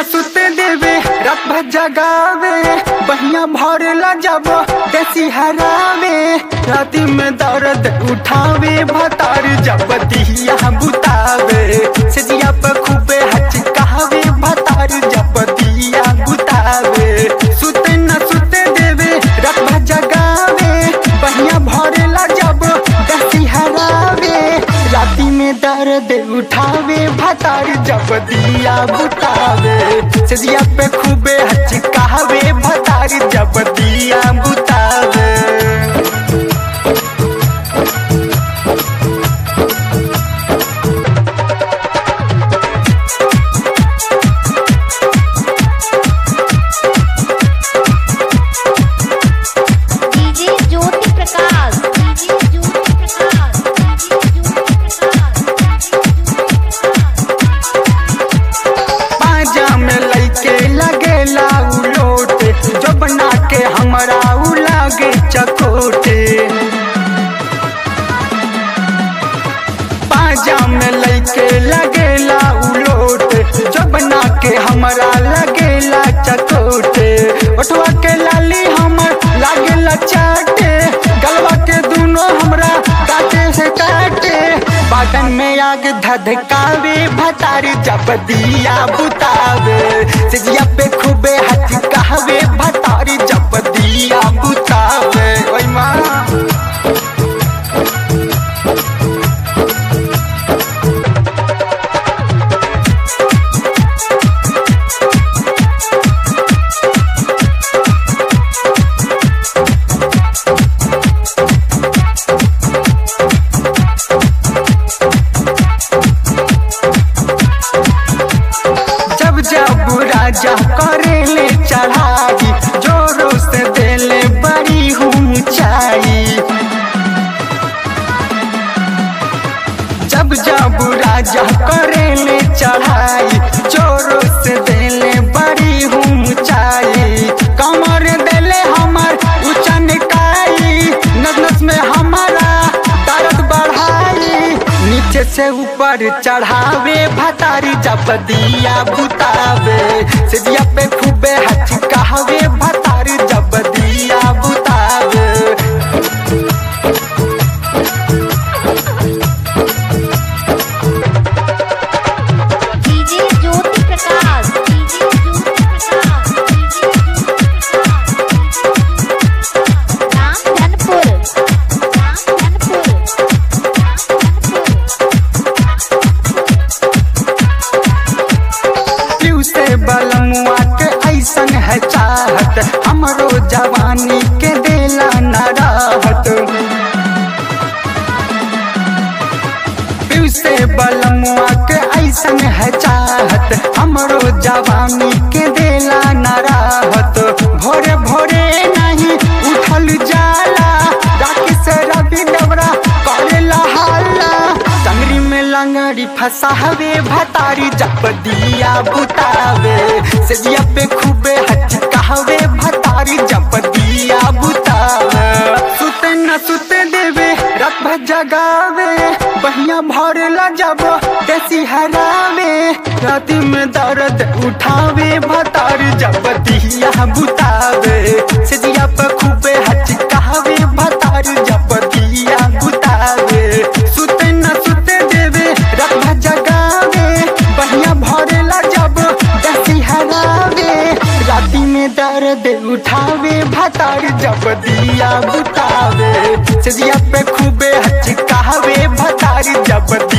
सुते देवे रात भर जगावे बहिया भरला जब देसी हरावे राती में दर्द उठावे भतार जब दिया बुतावे सजिया पर खूबे हचकावे भतार जब दिया बुतावे सुते न सुते देवे रात भर जगावे बहिया भरला जब देसी हरावे राती में दर्द उठावे भतार जब दिया बुतावे सजिया पे खूबे हचकावे भतार जब दिया बुतावे DJ Jyoti Prakash DJ Jyoti Prakash DJ Jyoti Prakash पाजा में लइके लगेला उलोटे जो बना के हमरा उ लागे चकोटे पाजा में लइके लगेला उलोटे जो बना के हमरा लगेला चकोटे ओठवा के लाली हमर लागेला चाटे गलवा के दोनों हमरा काटे से काटे बाटन में आग धधकावे भतारी जब दिया बुतावे सिजिया पे खूबे हचकावे भतारी जब दिया बुतावे ओय माँ जब जब राजा करेले चढ़ाई जोरों से देले बड़ी ऊंचाई जब जब राजा करेले चढ़ाई जोरों से देले बड़ी ऊंचाई कमर देले हमर ऊंचा निकाई नस नस में हमारा दर्द बढ़ाई नीचे से ऊपर चढ़ावे भतारी जब दिया बुतावे सिजिया पे खूबे हचकावे भतारी जब दिया बुतावे DJ Jyoti Prakash DJ Jyoti Prakash DJ Jyoti Prakash Ramdhanpur Ramdhanpur पीऊ से बलमुआ के ऐसन है चाहत हमरो जवानी के देला न राहत पीऊ से बलमुआ के ऐसन है चाहत हमरो जवानी के देला न राहत भोरे भोरे नहीं उठल जाला राखी से रवि डबरा करेला हाला टंगरी में लंगड़ी फसावे भतारी जब दिया बुतावे सजिया पे खूबे हचकावे भतारी जब दिया बुतावे सुते न सुते देवे रात भर जगावे बहिया भरला जब देसी हरावे राती में दर्द उठावे भतारी जब दिया बुतावे सजिया पे खूबे हचकावे भतारी जब दिया बुतावे सुते न सुते देवे रात भर जगावे बहिया भरला जब दसी हरावे राती में दर्द उठावे भतार जब दिया बुतावे सजिया पे खूबे हचकावे भतार जब